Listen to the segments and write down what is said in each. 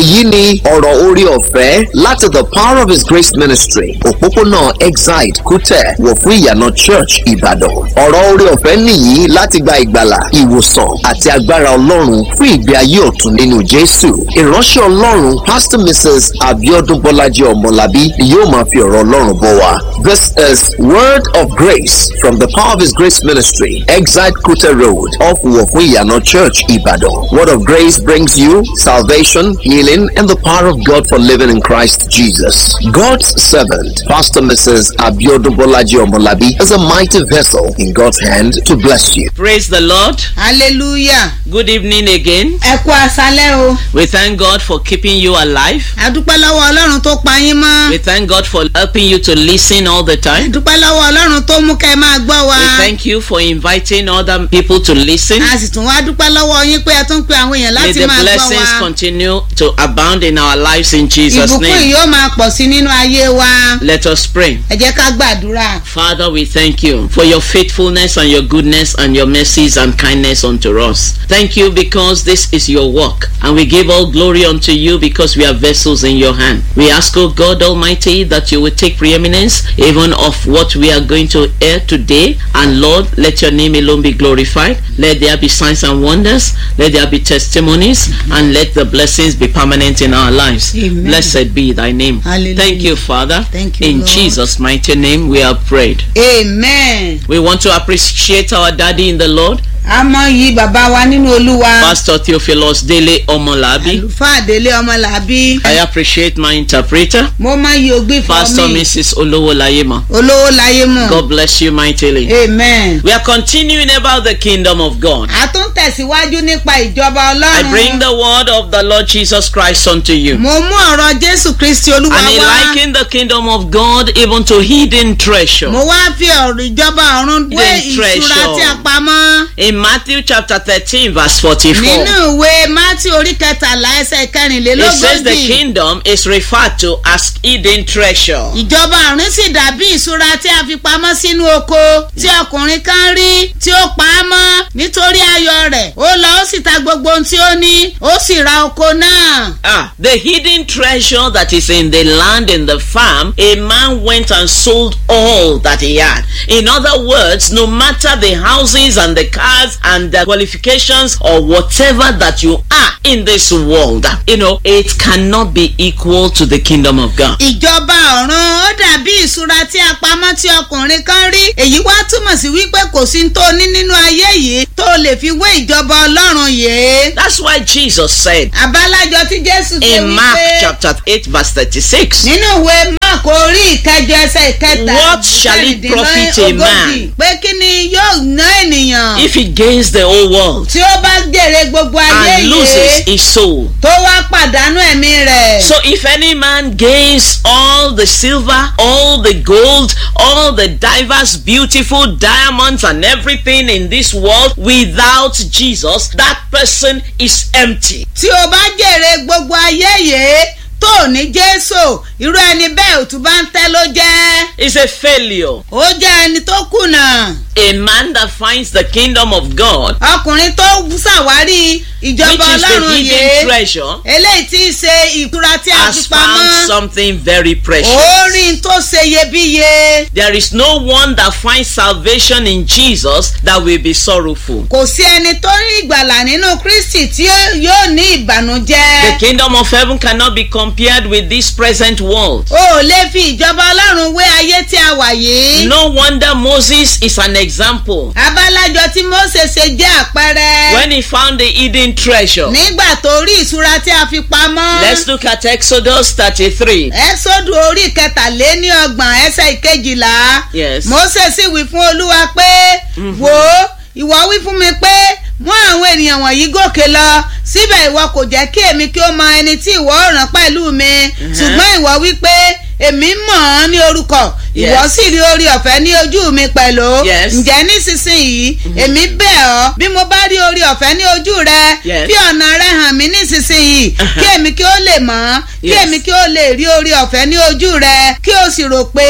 èyí ni ọ̀rọ̀ orí ọ̀fẹ́ láti the power of his grace ministry òpópónà exide kútẹ̀ wọ̀ fún ìyànà church ìbàdàn ọ̀rọ̀ orí ọ̀fẹ́ nìyí láti gba ìgbàlà ìwòsàn àti agbára ọlọ́run fún ìgbé ayé ọ̀tun nínú jésù ìránṣẹ́ ọlọ́run pastor mrs abiodun bọ́lájí ọmọlábí ni yóò máa fi ọ̀rọ̀ ọlọ́run bọ̀ wá this is word of grace from the power of his grace ministry exide kútẹ̀ road off wọ̀ fún ìyànà church ìbàdàn word of grace brings you salvation healing and the power of god for living in christ jesus god's servant pastor mrs abiodun bọ́lájí ọmọlábí is a mighty vessel in god's hand to bless you Praise the Lord. hallelujah Good evening again. ẹ kú aṣálẹ́ o We thank God for keeping you alive. adúpẹ́ lọ́wọ́ ọlọ́run tó pa yín mọ́ We thank God for helping you to listen all the time. adúpẹ́ lọ́wọ́ ọlọ́run tó mú kẹ́ ẹ máa gbọ́ wa We thank you for inviting other people to listen. a sì tún wá dúpẹ́ lọ́wọ́ yín pé ẹ tún pe àwọn èèyàn May láti the máa gbọ́ blessings wa continue to abound in our lives in Jesus' ìbùkún yìí name. yóò máa pọ̀ sí nínú ayé wa Let us pray. ẹ jẹ́ ká gbàdúrà Father, we thank you for your faithfulness and your goodness and your mercies and kindness unto us. Thank you because this is your work and we give all glory unto you because we are vessels in your hand. We ask, O God Almighty, that you will take preeminence even of what we are going to hear today. And Lord, let your name alone be glorified. Let there be signs and wonders. Let there be testimonies and let the blessings be permanent in our lives. Amen. Blessed be thy name. Hallelujah. Thank you, Father. Thank you, In Lord. Jesus' mighty name we have prayed. amen We want to appreciate our daddy in the Lord, a mọ yìí bàbá wa nínú olúwa Pastor Theophilus Dele Omolabi. àlùfáà délé ọmọlàbí I appreciate my interpreter, mo máa yí ogbí fún Pastor mi Mrs. Olowolayema. olówó láyé mọ̀ God bless you mightily. amen. We are continuing about the kingdom of God. a tún tẹ̀síwájú nípa ìjọba I bring ọlọ́run the word of the Lord Jesus Christ unto you. mo mú ọ̀rọ̀ jésù kristi olúwa And he wá likened the kingdom of God even to hidden treasure. mo wá fi ọ̀rọ̀ ìjọba ọ̀run wé Hidden ìṣúra treasure. tí a pamọ́ In Matthew chapter 13 verse 44. nínú ìwé mátí orí kẹtàlá ẹsẹ̀ It says the kẹrìnlélógójì kingdom is referred to as hidden treasure. ìjọba ọ̀run sì dàbí ìṣúra tí a fi pamọ́ sínú oko tí ọkùnrin kan rí tí ó pa á mọ́ nítorí ayọ̀ rẹ̀ ó lọ ó sì ta gbogbo ohun tí ó ní ó sì ra oko náà. Ah, the hidden treasure that is in the land in the farm, a man went and sold all that he had. In other words, no matter the houses and the cars and the qualifications or whatever that you are in this world, you know, it cannot be equal to the kingdom of God. ìjọba ọ̀run ó dàbí ìṣúra tí a pamọ́ tí ọkùnrin kan rí èyí wá túmọ̀ sí wípé kò sí tó ní nínú ayé yìí tó lè fi wé ìjọba ọlọ́run yìí. That's why Jesus said àbálájọ tí jésù ṣe in Mark wípé chapter 8 verse 36, nínú ìwé mark orí ìkẹjọ ẹsẹ̀ ìkẹta What shall it profit a man? pé kí ni yóò ná ènìyàn if he gains the whole world tí ó bá jèrè gbogbo ayé and loses yìí his soul, tó wá pàdánù ẹ̀mí rẹ̀. So if any man gains all the silver, all the gold, all the diverse beautiful diamonds and everything in this world without Jesus, that person is empty. tí o bá jèrè gbogbo ayé yìí tó ní jésù irú ẹni bẹ́ẹ̀ ò tún bá ń tẹ́ ló jẹ́ It's a failure. ó jẹ́ ẹni tó kùnà A man that finds the kingdom of God, ọkùnrin tó ṣàwárí which ìjọba is the ọlọ́run hidden yìí treasure, eléyìí tí í ṣe ìtura tí a fi has found pamọ́ something very precious. orin tó ṣe iyebíye There is no one that finds salvation in Jesus that will be sorrowful. kò sí ẹni tó rí ìgbàlà nínú kristi tí yóò ní The ìbànújẹ́ kingdom of heaven cannot be compared with this present world. o ò lè fi ìjọba ọlọ́run wé ayé tí a wà yìí. No wonder Moses is an example. abálájọ tí mose ṣe jẹ́ àpẹẹrẹ. When he found the hidden treasure. nígbà tó rí ìṣúra tí a fi pamọ́. Let's look at Exodus 33. ẹ́sọ́dù orí kẹtàléní ọgbọ̀n ẹsẹ̀ ìkejìlá. Yes. mose sì wí fún olúwa pé wò ó ìwọ wí fún mi pé mú àwọn ènìyàn wọ̀nyí gòkè lọ síbẹ̀ ìwọ kò jẹ́ kí èmi kí ó mọ ẹni tí ìwọ ò rán pẹ̀lú mi ṣùgbọ́n ìwọ wí pé èmi mọ̀ ọ́n ní orúkọ ìwọ Yes. sì rí orí ọ̀fẹ́ ní ojú mi pẹ̀lú Yes. ǹjẹ́ nísinsìnyí èmi bẹ̀ ọ́ bí mo bá rí orí ọ̀fẹ́ ní ojú rẹ Yes. fi ọ̀nà rẹ hàn mí nísinsìnyí kí èmi kí ó lè mọ̀ ọ́ kí Yes. èmi kí ó lè rí orí ọ̀fẹ́ ní ojú rẹ kí o sì rò pé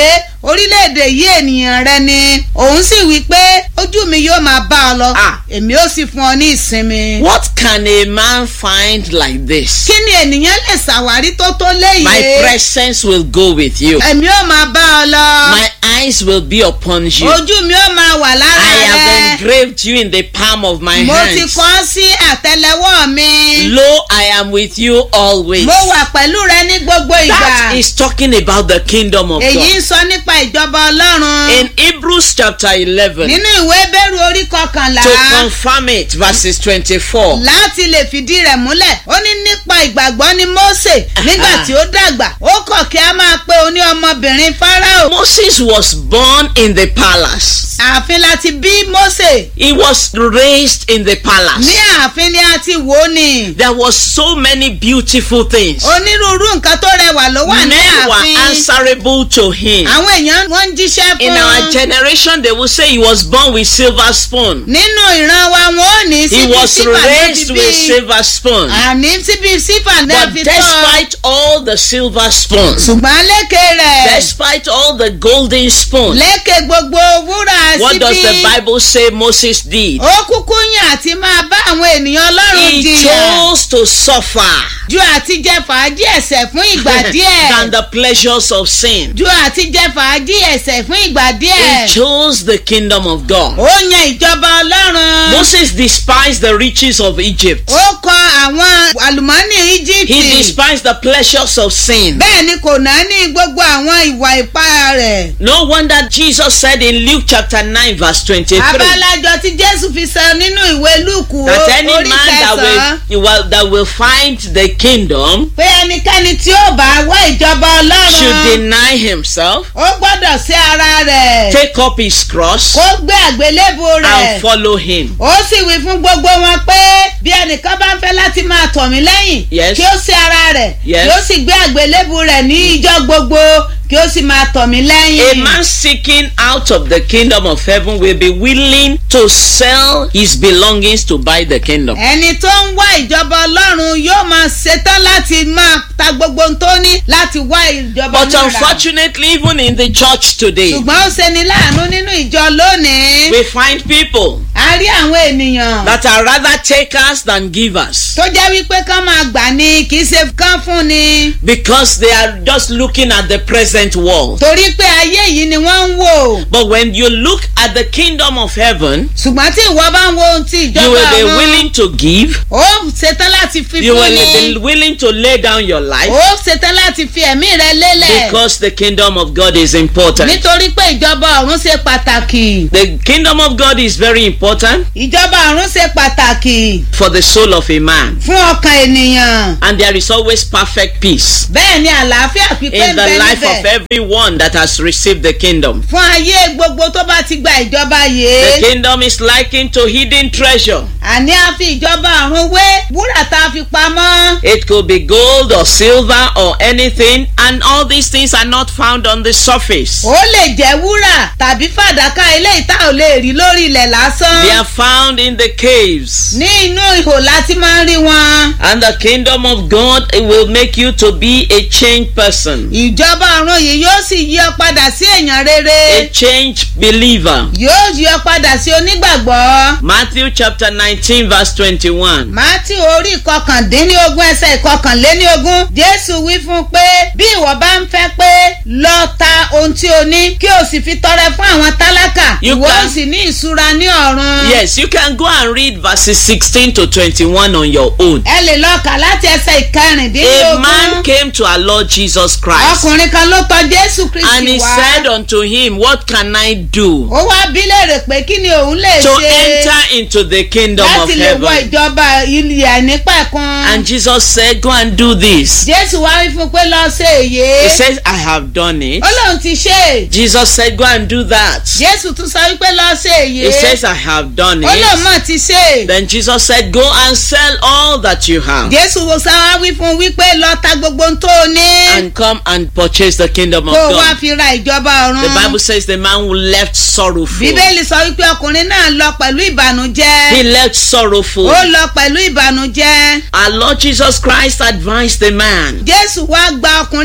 orílẹ̀-èdè yìí ènìyàn rẹ ni òun sì wí pé ojú mi yóò máa bá ọ lọ Ah. èmi ó sì fún ọ ní ìsinmi. What can a man find like this? kí ni ènìyàn lè ṣàwárí tó tó My léyìí. presence will go with you. èmi ó máa bá ọ lọ. My eyes will be upon you. ojú mi ó máa wà lára I have rẹ. engraved you in the palm of my mo ti hands. kọ́ ọ sí àtẹlẹwọ́ mi. Lo, I am with you always. mo wà pẹ̀lú rẹ ní gbogbo That ìgbà. is talking about the kingdom of èyí God. ń sọ nípa ìjọba ọlọ́run. In Hebrews chapter 11, nínú ìwé bẹ́rù orí kọkànlá. to confirm it, verses 24. láti lè fìdí rẹ̀ múlẹ̀ ó ní nípa ìgbàgbọ́ ni Mósè nígbà tí ó dàgbà ó kọ̀ kí a máa pe oní ọmọbìnrin Fáráò Moses was born in the palace. ààfin láti bí Mósè He was raised in the ní palace. ààfin ni a ti wò ó ni There was so many beautiful things. onírúurú nǹkan tó rẹwà ló wà ní Men were ààfin answerable to him. àwọn èèyàn wọ́n ń jíṣẹ́ In fún our un generation, they will say he was born with silver spoon. nínú ìran wa wọn ò ní He síbi was sífà náà raised fi with bí silver spoon. àní síbi sífà náà But fi tọ́ despite all the silver spoons, ṣùgbọ́n lékè rẹ̀ despite all the golden spoons, lékè gbogbo wúrà what does the síbi. Bible say Moses did? ó kúkú yàn àti máa bá àwọn ènìyàn ọlọ́run He jiyàn chose to suffer ju àti jẹ fàájì ẹ̀ṣẹ̀ fún ìgbà than díẹ̀ the pleasures of sin. ju àti jẹ fàájì ẹ̀ṣẹ̀ fún ìgbà He díẹ̀ chose the kingdom of God. ó yan ìjọba ọlọ́run Moses despised the riches of Egypt. ó kọ àwọn àlùmọ́nì He íjíbítì despised the pleasures of sin. bẹ́ẹ̀ ni kò náà ní gbogbo àwọn ìwà ipá rẹ̀ No wonder Jesus said in Luke chapter 9 verse 23 abalajọ tí jésù fi sọ nínú ìwé lúùkù that any orí man that kẹsàn-án will, will that will find the kingdom pé ẹnikẹ́ni tí ó bá wá ìjọba should ọlọ́run deny himself, ó gbọ́dọ̀ sí ara rẹ̀. take up his cross kó gbé àgbélébù rẹ̀ and follow him. ó sì wí fún gbogbo wọn pé bí ẹnìkan bá ń fẹ́ láti máa tọ̀ mí lẹ́yìn Yes. kí ó sí ara rẹ̀ Yes. kí ó sì gbé àgbélébù rẹ̀ ní ìjọ gbogbo kí ó sì máa tọ̀ mí A lẹ́yìn. man seeking out of the kingdom of heaven will be willing to sell his belongings to buy the kingdom. ẹni tó ń wá ìjọba ọlọ́run yóò máa ṣetán láti máa ta gbogbo ohun tó ní láti wá ìjọba But náà rà. unfortunately, even in the church today, ṣùgbọ́n ó ṣeni láàánú nínú ìjọ lónìí. we find people a rí àwọn ènìyàn that are rather takers than givers tó jẹ́ wípé kán máa gbà ní kì í ṣe kán fún ni. because they are just looking at the present world. torí pé ayé yìí ni wọ́n ń wò. But when you look at the kingdom of heaven, ṣùgbọ́n tí ìwọ bá ń wo ohun tí you ìjọba will be ọ̀run willing to give, ó ṣetán láti fi you fún will ni be willing to lay down your life ó ṣetán láti fi ẹ̀mí rẹ lélẹ̀ because the kingdom of God is important. nítorí pé ìjọba ọ̀run ṣe pàtàkì The kingdom of God is very important ìjọba ọ̀run ṣe pàtàkì for the soul of a man. fún ọkàn ènìyàn And there is always perfect peace bẹ́ẹ̀ ni àlàáfíà pípé in ń the bẹ life of níbẹ̀ everyone that has received the kingdom. fún ayé gbogbo tó bá ti gba ìjọba The yìí kingdom is likened to hidden treasure. àní a fi ìjọba ọ̀run wé wúrà tá a fi pamọ́ It could be gold or silver or anything, and all these things are not found on the surface. ó lè jẹ́ wúrà tàbí fàdákà eléyìí tá ò lè rí lórí ilẹ̀ lásán They are found in the caves. ní inú ihò láti máa ń rí wọn. And the kingdom of God it will make you to be a changed person, ìjọba ọ̀run yìí yóò sì yí ọ padà sí èèyàn a rere changed believer. yóò yí ọ padà sí onígbàgbọ́. Matthew chapter 19, verse 21. mátí orí ìkọkàndínlógún ẹsẹ̀ ìkọkànléníogún jésù wí fún un pé bí ìwọ bá ń fẹ́ pé lọ ta ohun tí o ní kí o sì fi tọrẹ fún àwọn tálákà You ìwọ can- ó sì ní ìṣúra ní ọ̀run. Yes, you can go and read verses 16 to 21 on your own. ẹ lè lọ kà láti ẹsẹ̀ A man ìkẹrìndínlógún. came to our Lord Jesus Christ ọkùnrin kan ló tọ jésù and he kristi wá. said unto him, What can I do ó wá bí léèrè pé kí ni òun lè to ṣe. enter into the kingdom of láti lè wọ heaven? ìjọba ilé àìnípẹ̀kun. And Jesus said, Go and do this. jésù wá wí fún pé lọ ṣe èyí. He says, I have done it. ó lóun ti ṣe é. Jesus said, Go and do that. jésù tún sọ wípé lọ ṣe èyí. He says, I have done ó lóun it. mọ̀ ti ṣe é. Then Jesus said, Go and sell all that you have jésù wo sá wá wí fún wípé lọ ta gbogbo ohun tó o ní. and come and purchase the kingdom of kó o wá God. fi ra ìjọba The ọ̀run. Bible says the man who left sorrowful. bíbélì sọ wípé ọkùnrin náà lọ pẹ̀lú ìbànújẹ́. He left sorrowful. ó lọ pẹ̀lú ìbànújẹ́. Our Lord Jesus Christ advised the man jésù wá gba ọkùnrin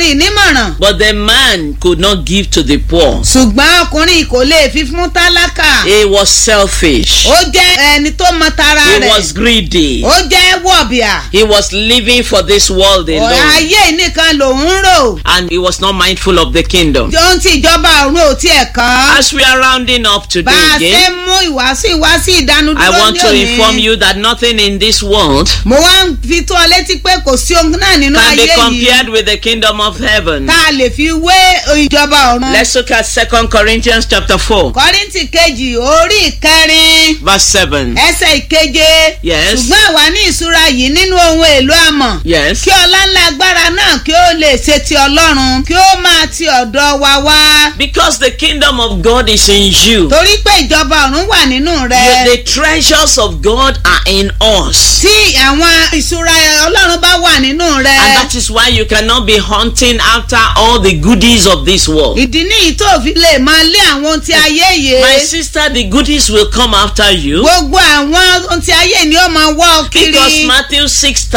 ọkùnrin nímọ̀ràn But the man could not give to the poor. ṣùgbọ́n ọkùnrin kò lè fi fún tálákà He was selfish. ó jẹ́ ẹni tó mọ tara He rẹ̀ was greedy. ó jẹ́ wọ̀bìà He was living for this world alone. ayé nìkan lòun ń rò And he was not mindful of the kingdom. ohun tí ìjọba ọ̀run ò tiẹ̀ kàn As we are rounding up bá today a ṣe again, mú ìwàásù ìwàásù I ìdánudúró want ní to òní inform you that nothing in this world mo wá ń fi tó ọ létí pé kò sí ohun náà nínú can be ayé yìí compared with the kingdom of heaven. tá a lè fi wé ìjọba ọ̀run. Let's look at Second Corinthians chapter 4, kọ́ríntì kejì orí ìkẹrin verse 7. ẹsẹ̀ ìkeje Yes. ṣùgbọ́n àwa ní ìṣúra yìí nínú ohun èlò àmọ̀ Yes. kí ọlá ńlá agbára náà kí ó lè ṣe ti ọlọ́run kí ó máa ti ọ̀dọ̀ wa wá Because the kingdom of God is in you. torí pé ìjọba ọ̀run wà nínú You- rẹ the treasures of God are in us. tí àwọn ìṣúra ọlọ́run bá wà nínú And rẹ that is why you cannot be hunting after all the goodies of this world. ìdí nìyí tó fi lè máa lé àwọn ohun ti ayé yìí My sister, the goodies will come after you. gbogbo àwọn ohun ti ayé ni ó máa wọ́ ọ kiri Because Matthew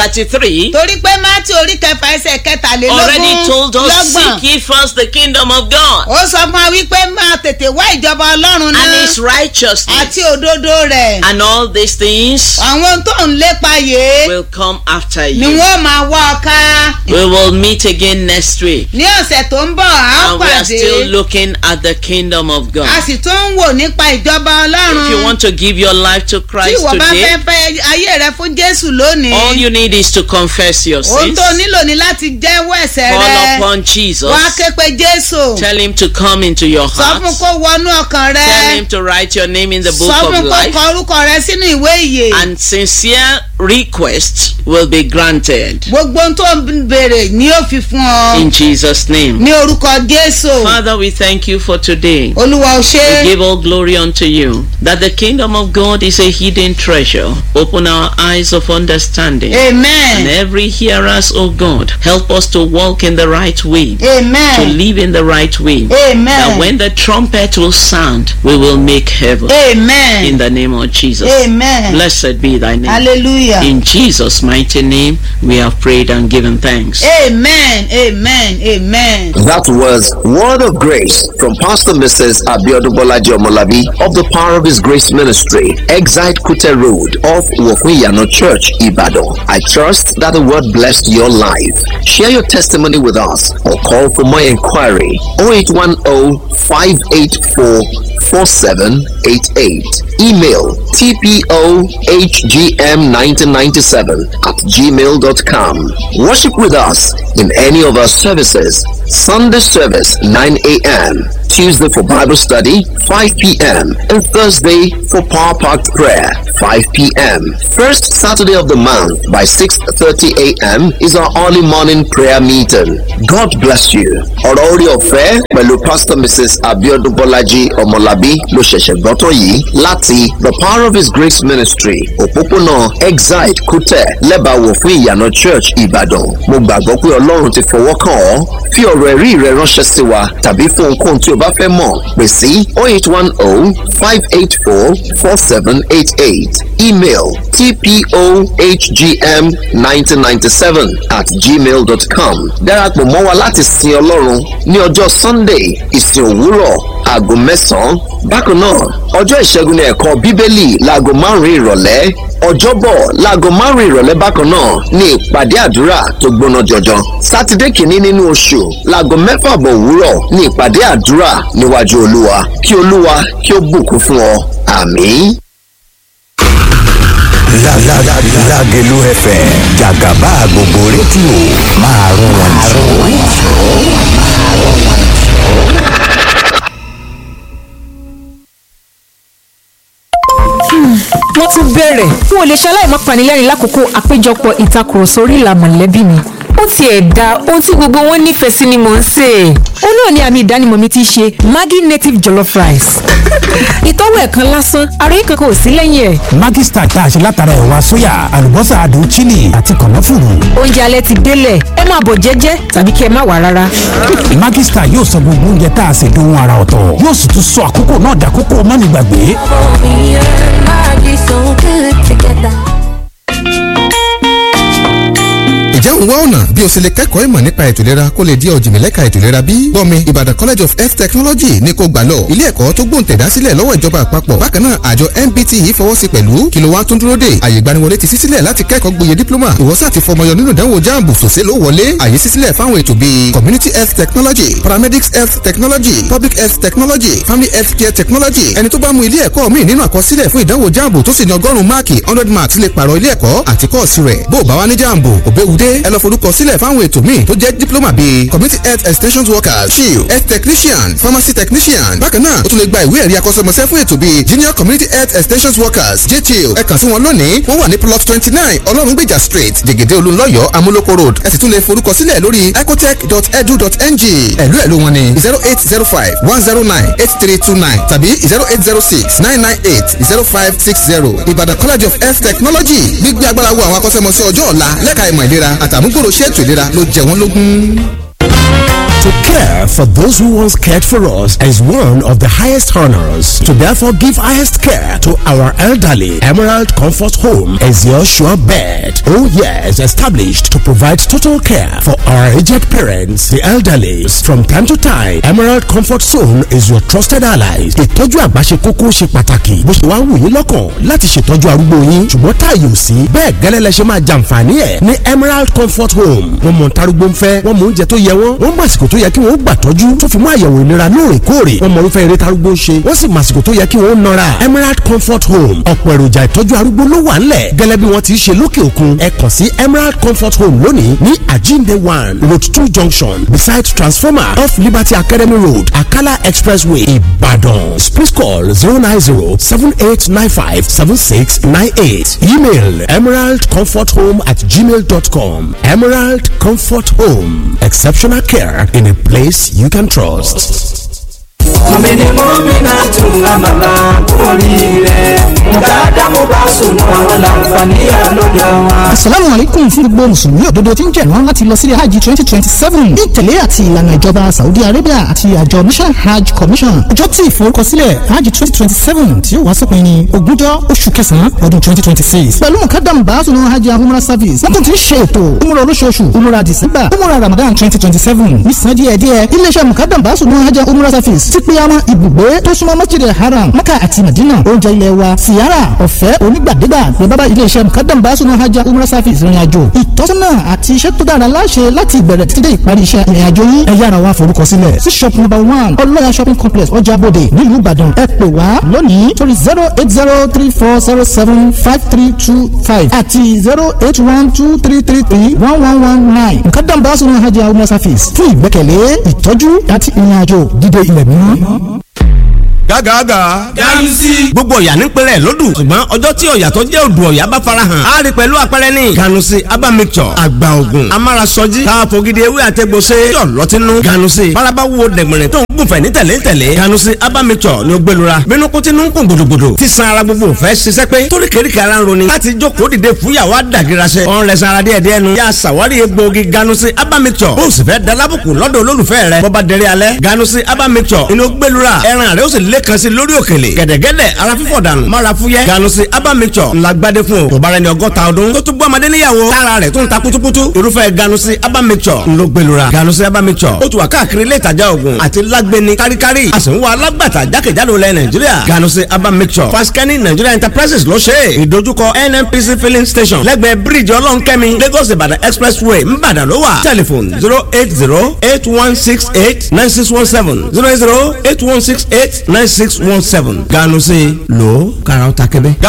6:33 torí pé mátí orí kẹfà ẹsẹ̀ kẹtàlélógún already told us, lọ́gbọ̀n. seek ye first the kingdom of God ó sọ fún wa wípé máa tètè wá ìjọba ọlọ́run and náà his righteousness, àti òdodo rẹ̀ and all these things àwọn ohun tó ń lépa yìí will come after ni you. wọ́n máa wá ọ ká We will meet again next week. ní ọ̀sẹ̀ tó ń bọ̀ á And we are pàdé still looking at the kingdom of a God. sì tún ń wò nípa ìjọba ọlọ́run If you want to give your life to tí Christ ìwọ bá today, fẹ́ fẹ́ ayé rẹ fún jésù lónìí all you need is to confess your ohun sins, tó nílò ni láti jẹ́wọ́ ẹ̀ṣẹ̀ call rẹ upon Jesus, wá ké pe jésù tell him to come into your sọ heart, fún kó wọnú ọkàn rẹ tell him to write your name in the book sọ of fún kó life, kọ orúkọ rẹ sínú ìwé ìyè and sincere requests will be granted. gbogbo ohun tó ń béèrè ni ó fi fún ọ In Jesus' name. ní orúkọ jésù Father, we thank you for today. olúwa ò ṣe We give all glory unto you. That the kingdom of God is a hidden treasure. Open our eyes of understanding. And amen every hearers, O God, help us to walk in the right way, to amen live in the right way. That amen when the trumpet will sound, we will make heaven. In amen the name of Jesus. amen Blessed be thy name. hallelujah In Jesus' mighty name, we have prayed and given thanks. amen amen amen. That was Word of Grace from Pastor Mrs. Abiodun Bolaji Omolabi of the Power of His Grace Ministry, Exite Kute Road off Wofuyano Church, Ibadan. I trust that the word blessed your life. Share your testimony with us or call for more inquiry 0810 584 4788. Email tpohgm1997 at gmail.com. Worship with us in any of our services. Sunday service 9 a.m. Tuesday for Bible study 5 p.m. and Thursday for Power Packed Prayer 5 p.m. First Saturday of the month by 6.30 a.m. is our early morning prayer meeting. God bless you. Ọ̀rọ̀ orí ọ̀fẹ́ pẹ̀lú Pastor Mrs. Abiodun Bọ́lájí Ọmọlábí ló ṣẹ̀ṣẹ̀ gbọ́tọ̀ yìí láti The Power of His Grace Ministry òpópónà Exide Kútẹ̀ lẹ́bàáwò fún ìyànà Church Ìbàdàn. Mo gbàgbọ́ pé Ọlọ́run ti fọwọ́ kàn ọ́. Fi ọ̀rọ̀ ẹ̀rí rẹ ránṣẹ́ sí wa tàbí fún ohunkóhun tí o bá fẹ́ mọ̀ pè sí 0810 584 4788 email tpohgm1997 at gmail.com darapọ̀ mọ́ wa láti sin Ọlọ́run ní ọjọ́ Sunday ìsìn òwúrọ̀ aago mẹ́sàn-án bákan náà ọjọ́ ìṣẹ́gun ní ẹ̀kọ́ bíbélì láago márùn-ún ìrọ̀lẹ́ ọjọ́bọ̀ láago márùn-ún ìrọ̀lẹ́ bákan náà ní ìpàdé àdúrà tó gbóná jọjọ sátidé kìíní nínú oṣù láago mẹ́fà bọ̀ òwúrọ̀ ní ìpàdé àdúrà níwájú olúwa kí olúwa kí ó bùkún fún ọ àmín. Lágẹ̀lú FM jàgàbá gbogbo rédíò máa rún wọn jù. wọ́n tún bẹ̀rẹ̀ n ò lè ṣaláì má panilẹ́rìn lákòókò àpéjọpọ̀ ìtakùrọ̀sọ orí ìlà mọ̀lẹ́bí mi ó tiẹ̀ da ohun tí gbogbo wọn nífẹ̀ẹ́ sí ni mò ń sè é ó náà ni àmì ìdánimọ̀ mi ti ṣe Maggi native jollof rice ìtọ́wò ẹ̀kan lásán ara yìí kankan ò sí lẹ́yìn ẹ̀ Maggi Star tá a ṣe látara ẹ̀wà sóyà àlùbọ́sà adùn chili àti kànáfùrù. oúnjẹ alẹ́ ti délẹ̀ ẹ máa bọ̀ jẹ́jẹ́ tàbí kí ẹ má wà rárá Maggi Star yóò sọ gbogbo oúnjẹ tá a ṣe dohun ara ọ̀tọ̀ yóò sì tún sọ àkókò náà dàkókò mọ́nìgbàgbé. Me and Maggie so good together. ǹjẹ́ òun wá ọ̀nà bí o ṣe lè kẹ́kọ̀ọ́ ìmọ̀ nípa ètò ìlera kó lè di ọ̀jìnmílẹ́ka ètò ìlera bí? gbọ́mi Ìbàdàn College of Health Technology ní kò gbà lọ ilé ẹ̀kọ́ tó gbóǹtẹ̀dá sílẹ̀ lọ́wọ́ ìjọba àpapọ̀ bákan náà àjọ MBT yìí fọwọ́ sí pẹ̀lú kí ló wá tún dúró dè àyè ìgbaniwọlé ti ṣí sílẹ̀ láti kẹ́kọ̀ọ́ gboyè dípílọ́mà ìwọ́sà àti fọmọyọ nínú ìdánwò jáàmù sòsé ló wọlé àyè ṣí sílẹ̀ fáwọn ètò bíi community health technology paramedics health technology public health technology family health care technology ẹni tó bá mú ilé ẹ̀kọ́ míì nínú àkọsílẹ̀ fún ìdánwò jáàmù tó sì ní ọgọ́rùn-ún máàkì hundred marks lè pààrọ̀ ilé ẹ̀kọ́ àti kọ́ọ̀sì rẹ̀ bó o bá wá ní jáàmù òbẹ́wudé ẹ lọ forúkọ sílẹ̀ fáwọn ètò míì tó jẹ́ diploma bíi community health extension workers chill health technician pharmacy technician bákan náà o tún lè gba ìwé ẹ̀rí akọ́ṣẹ́mọṣẹ́ fún ètò bíi junior community health extension workers jchill ẹ kàn sí wọn lónìí wọ́n wà ní plot twenty nine ọlọ́rungbèjà street jẹ̀gẹ̀dẹ̀ olúńlọ́yọ̀ amúlòkó road ẹ sì tún lè forúkọ sílẹ̀ lórí ecotech.edu.ng ẹ̀lú ẹ̀lú wọn ni zero eight zero five one zero nine eight three two nine tàbí zero eight zero six nine nine eight zero five six zero ìbàdàn college of health technology gbígbé agbára wo àwọn akọ́ṣẹ́mọṣẹ́ ọjọ́ ọ̀la lẹ́ka ìmọ̀ ìlera àtàmúgbòrò ṣètò ìlera ló jẹ wọ́n lógún. To care for those who once cared for us is one of the highest honors. To therefore give highest care to our elderly, Emerald Comfort Home is your sure bet. Oh yes, established to provide total care for our aged parents, the elderly. From time to time, Emerald Comfort Zone is your trusted allies. Ìtọ́jú àgbà ṣe kókó ṣe pàtàkì. Bó ṣe wá wù yín lọ́kàn láti ṣètọ́jú arúgbó yín. Ṣùgbọ́n táàyè ò sí. Bẹ́ẹ̀ gẹ́lẹ́ lẹ ṣe máa jàǹfààní ẹ̀ ní Emerald Comfort Home. Wọ́n mọ̀ ntarúgbó ń fẹ́, wọ́n mọ oúnjẹ tó yẹ wọ́n, wọ́n mọ àsìkò tó yẹ kí wọ́n gbà tọ́jú tó fi mú àyẹ̀wò ìlera lóòrèkóòrè wọ́n mọ irúfẹ́ eré tarúgbó ń ṣe wọ́n sì mọ àsìkò tó yẹ kí wọ́n nọra Emerald Comfort Home ọ̀pọ̀ èròjà ìtọ́jú arúgbó ló wà ńlẹ̀ gẹ́lẹ́ bí wọ́n ti ṣe lókè òkun ẹ kàn sí Emerald Comfort Home lónìí ní Ajinde one road two junction beside transformer off Liberty Academy Road Akala Expressway Ibadan please call zero nine zero seven eight nine five seven six nine eight email emeraldcomforthome at gmail dot com Emerald Comfort Home exceptional care in a place you can trust. mọ̀mìnì mọ́mìnà tún àmàlà oríire dáadáa mo bá sùn àwọn làǹfààní àlọ́dọ̀ wọn. asalaamu aleykum fún gbogbo mùsùlùmí òdodo tí ń jẹ̀rán láti lọ sílé hajj twenty twenty seven ní ìtẹ̀lé àti ìlànà ìjọba saudi arabia àti àjọ national hajj commission ọjọ́ tí ìforúkọsílẹ̀ hajj twenty twenty seven tí ó wá sópin ní ogúnjọ́ oṣù kẹsàn-án ọdún twenty twenty six pẹ̀lú mukadam baasunu hajj and umrah service wọ́n tún ti ń ṣe ètò umrah olóṣooṣù umrah december umrah ramadan twenty twenty seven ní san díẹ̀ díẹ̀ iléeṣẹ́ mukadam baasunu hajj and umrah service ti pé àwọn ibùgbé tó súnmọ́ masjid haram maka àti madina oúnjẹ ilẹ̀ wa siyara ọ̀fẹ́ onígbàdégbà ní bábá iléeṣẹ́ mukadam baasunu hajj and umrah service ìrìn àjò ìtọ́sọ́nà àti iṣẹ́ tó dára láṣẹ láti ìbẹ̀rẹ̀ títí dé ìparí iṣẹ́ ìrìn àjò yín ẹ yára wá forúkọ sílẹ̀ sí shop number one ọlọ́yà shopping complex ọjà bòde nílùú ìbàdàn ẹ pè wá lónìí torí zero eight zero three four zero seven five three two five àti zero eight one two three three three one one one nine mukadam baasunu hajj and umrah service fún ìgbẹ́kẹ̀lé ìtọ́jú àti ìrìn àjò dídé ilẹ̀ mímọ́ gágàgà. ganusi. gbogbo ọ̀yà ní pẹ̀lẹ́ lódù ṣùgbọ́n ọjọ́ tí ọ̀yà tó jẹ́ odò ọ̀yà bá farahàn á rí pẹ̀lú àpẹẹrẹ ní. ganusi aba mixture àgbà ògùn amárasọjí káfọ́ gidi ewé àtẹ̀gbọ́sẹ̀ yọ̀ lọ́tínú. ganusi faraba wo dẹ̀gbẹ̀rẹ̀ tó ń gùnfẹ̀ ní tẹ̀lé tẹ̀lé. ganusi aba mixture ni ó gbẹlura bínú kó tinú ń kún gbòdògbòdò tí san ara gbogbo fẹ́ ṣiṣẹ́ pé torí kéríkì ara ń roni láti jókòó dìde fúyàwó àdàgìrasẹ. ọ̀n rẹ̀ sanra díẹ̀ díẹ̀ nu. yà sàwárí egbòogi ganusi aba mixture bó o sì fẹ́ dalábùkù lọ́dọ̀ olólùfẹ́ rẹ̀ bọ́ba dẹrẹ́ alẹ́ ganusi aba mixture inú gbẹlura ẹran rẹ̀ ó sì lé kan sí lórí òkèlè gẹ̀dẹ̀gẹ̀dẹ̀ ara fífọ̀ dànù mara fúyẹ́ ganusi aba mixture ńlá gbadé fún o tó bára ẹni ọgọ́ta ọdún tó tún bọ́ ọmọdé níyàwó tára rẹ̀ tún ta kutukutu irúfẹ́ ganusi aba mixture ńlọ gbẹlura ganusi aba mixture ó tún wà káàkiri ilé ìtajà oògùn àti lágbẹni káríkárí a sì ń wá alágbàtà jákèjádò lẹ nàìjíríà ganusi aba mixture faskani nigeria enterprises ló ṣe é ìdojúkọ nnpc filling station lẹ́gbẹ̀ẹ́ bíríìjì ọlọ́nkẹ́mi lagos ìbàdàn expressway ńbàdàn ló wà telephone zero eight zero eight one six eight nine six one seven zero eight zero eight one six eight nine six one seven ganu sí lò ó kára ó ta kébé.